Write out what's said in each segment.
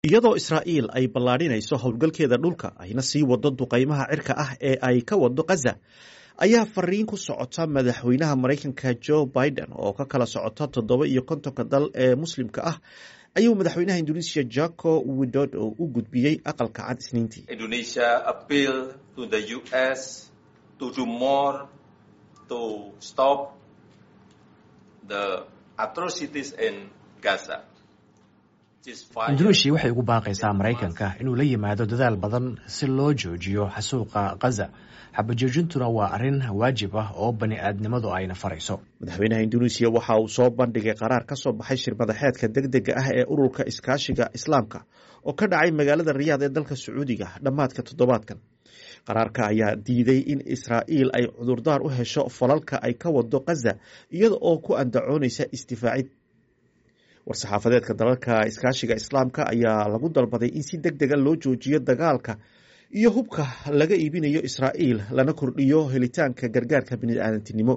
iyadoo israa'iil ay ballaadhinayso howlgalkeeda dhulka ayna sii wado duqaymaha cirka ah ee ay ka wado khaza ayaa fariin ku socota madaxweynaha maraykanka joe biden oo ka kala socota toddoba iyo kontonka dal ee muslimka ah ayuu madaxweynaha indonesia jako widodo u gudbiyey aqalka cad isniintii Indonesia appeal to the US to do more to stop the atrocities in Gaza. indonesia waxay ugu baaqaysaa maraykanka inuu la yimaado dadaal badan si loo joojiyo xasuuqa khaza xabajoojintuna waa arrin waajib ah oo bani aadnimadu ayna farayso madaxweynaha indonesia waxa uu soo bandhigay qaraar ka soo baxay shirmadaxeedka deg dega ah ee ururka iskaashiga islaamka oo ka dhacay magaalada riyaad ee dalka sacuudiga dhammaadka toddobaadkan qaraarka ayaa diiday in israa'iil ay cudurdaar u hesho falalka ay ka wado khaza iyada oo ku andacoonaysa isdifaacid war-saxaafadeedka dalalka iskaashiga islaamka ayaa lagu dalbaday in si deg dega loo joojiyo dagaalka iyo hubka laga iibinayo israa'iil lana kordhiyo helitaanka gargaarka bini'aadantinimo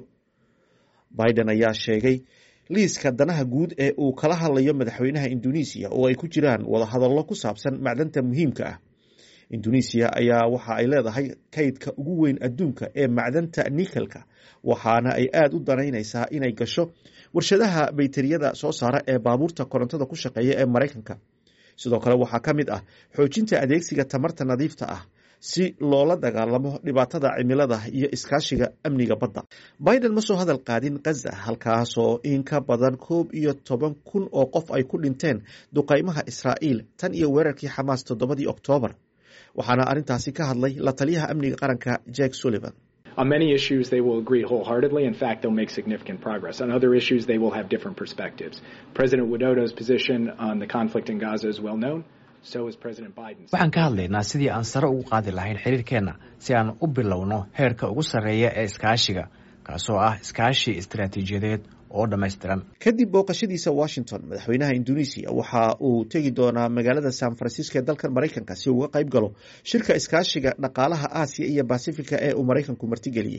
biden ayaa sheegay liiska danaha guud ee uu kala hadlayo madaxweynaha indonesia oo ay ku jiraan wadahadallo ku saabsan macdanta muhiimka ah indonesia ayaa waxa ay leedahay kaydka ugu weyn adduunka ee macdanta nikelka waxaana ay aada u danaynaysaa inay gasho warshadaha bayteriyada soo saara ee baabuurta korontada ku shaqeeya ee maraykanka sidoo kale waxaa ka mid ah xoojinta adeegsiga tamarta nadiifta ah si loola dagaalamo dhibaatada cimilada iyo iskaashiga amniga badda biden ma soo hadal qaadin khaza halkaasoo in ka badan koob iyo toban kun oo qof ay ku dhinteen duqaymaha israa'iil tan iyo weerarkii xamaas toddobadii oktoobar waxaana arrintaasi ka hadlay la taliyaha amniga qaranka jack sullivan On many issues, they will agree wholeheartedly. In fact, they'll make significant progress. On other issues, they will have different perspectives. President Widodo's position on the conflict in Gaza is well known. So is President Biden's. waxaan ka hadlaynaa sidii aan sare ugu qaadi lahayn xiriirkeenna si aan u bilowno heerka ugu sarreeya ee iskaashiga kaasoo ah iskaashi istaraatiijiyadeed oo dhammaystiran kadib booqashadiisa washington madaxweynaha indonesia waxa uu tegi doonaa magaalada san francisco ee dalkan maraykanka si uga qayb galo shirka iskaashiga dhaqaalaha aasiya iyo basifika ee uu maraykanku martigeliyey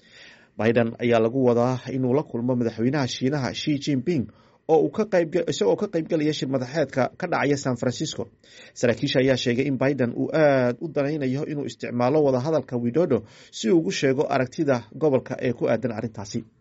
biden ayaa lagu wadaa inuu la kulmo madaxweynaha shiinaha shi jinping oo isagoo ka qaybgalaya shir madaxeedka ka dhacaya san francisco saraakiisha ayaa sheegay in biden uu aada u danaynayo inuu isticmaalo wadahadalka widodo si uu ugu sheego aragtida gobolka ee ku aadan arrintaasi